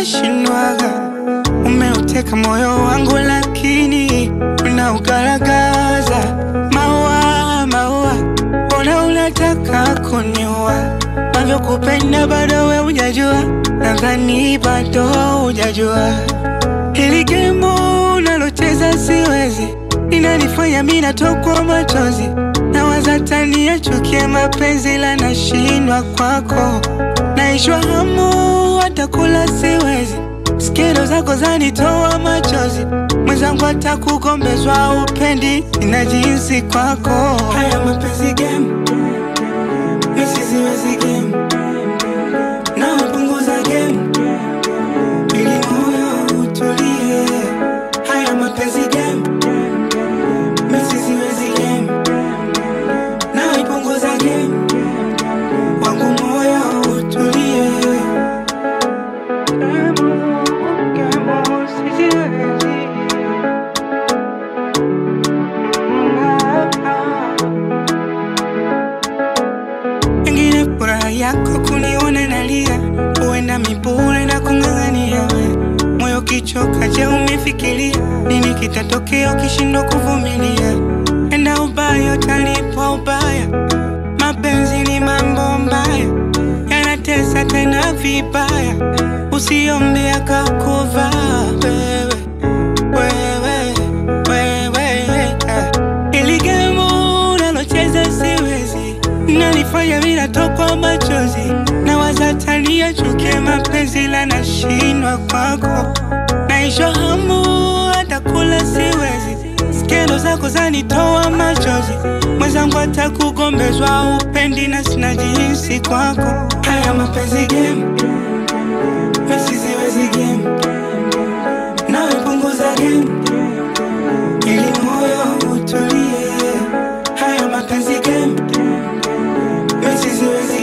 nashindwaga. Umeuteka moyo wangu, lakini unaugaragaza. Maua, maua, mbona unataka kuniua? Navyokupenda bado we hujajua, nadhani bado hujajua. Hili gemu unalocheza siwezi, inanifanya mi natokwa machozi. Nawaza tani yachukie mapenzi, la nashindwa kwako. Naishwa hamu, hata kula siwezi. Skendo zako zanitoa machozi, mwenzangu hata kugombezwa upendi, ninajihisi kwako. Haya mapenzi game, misi siwezi game, nawe punguza game ili moyo utulie. Haya mapenzi game, misi siwezi game, nawe punguza game, wangu moyo utulie. Pengine furaha yako kuniona nalia, huenda mipure na kung'ang'ania we. Moyo kichoka, je, umefikiria nini kitatokea ukishindwa kuvumilia? Enda ubaya utalipwa ubaya, mapenzi ni mambo mbaya, yanatesa tena vibaya, usiombe akakuvaa wewe wewe wewe ah. Ili gemu unalocheza siwezi, nanifanya mi natokwa machozi, nawaza tania chukie mapenzi, la nashindwa kwako, naisha hamu hata kula siwezi, skendo zako zanitoa machozi, mwenzangu hata kugombezwa upendi na sina jinsi kwako. Haya mapenzi game, mesi siwezi game, nawe punguza game ili moyo utulie. Haya mapenzi game, mesi siwezi